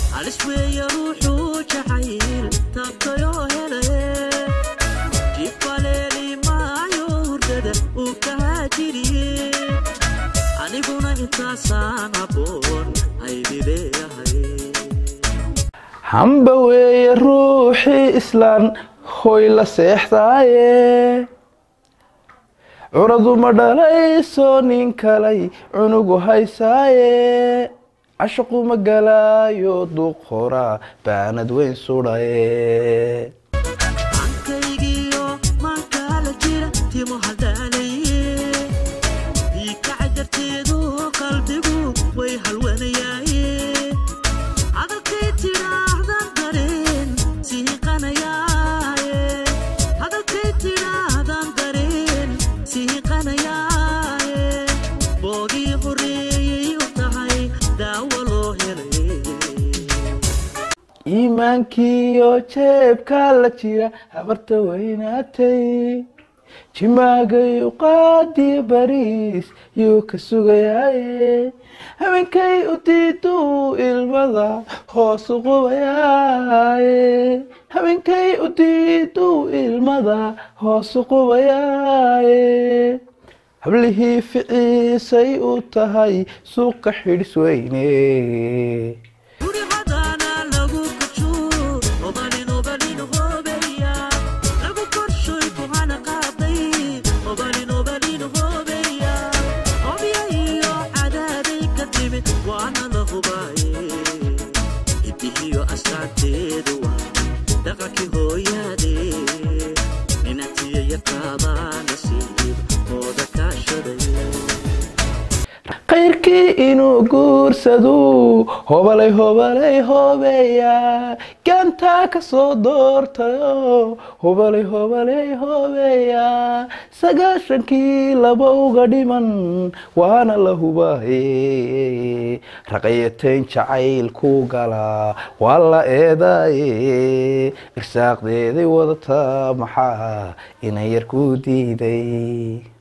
halis weeye ruuxuu jacayl taabtayoo helaye jibaleeli maayo hurdada uu ka haajiriye aniguna intaasaan habboon haydi leeyahay hamba weeye ruuxii islaan hoy la seexdaaye curaduma dhalayso nin kalay cunugu haysaaye cashaquma galaayo duqoraa baanad weyn sudhaye ankaygiyo maankaala jira timo haldhaalaye diikaca jarteedu qalbigu way halwanayaaye hadalkay tidhaahdan dareen sihiqanayaaye hadalkay tidhaahdan dareen sihiqanayaaye boogii horreeyey u tahay daawo loo helaye iimaankiiyo jeebka la jira habarta weynaatay jimaagayu qaadiyo bariis yuu ka sugayaaye habeenkay u diiduu ilmada hoosu qubayaaye habeenkay u diiduu ilmada hoosu qubayaaye hablihii ficiisay u tahay suuqa xidhis weyne guri hadaana lagu kajo obalin obalin hoobeya lagu korshoy kuhana qaaday obalin obalin hoobeya hobya iyo cadaaday ka timid waana la hubaaye idihiyo astaanteedu waa dhaqankii hooyaade ninatiya yaqaabaa nasiib mooda kaashaday qayrkii inuu guursaduu hobalay hobalay hoobeeya gaantaa ka soo doortayo hobalay hobalay hoobeeya sagaashankii laba uga dhiman waana la hubaaye raqayateen jacayl ku galaa waa la eedaaye irsaaqdeeday wadataa maxaa inan yar ku diiday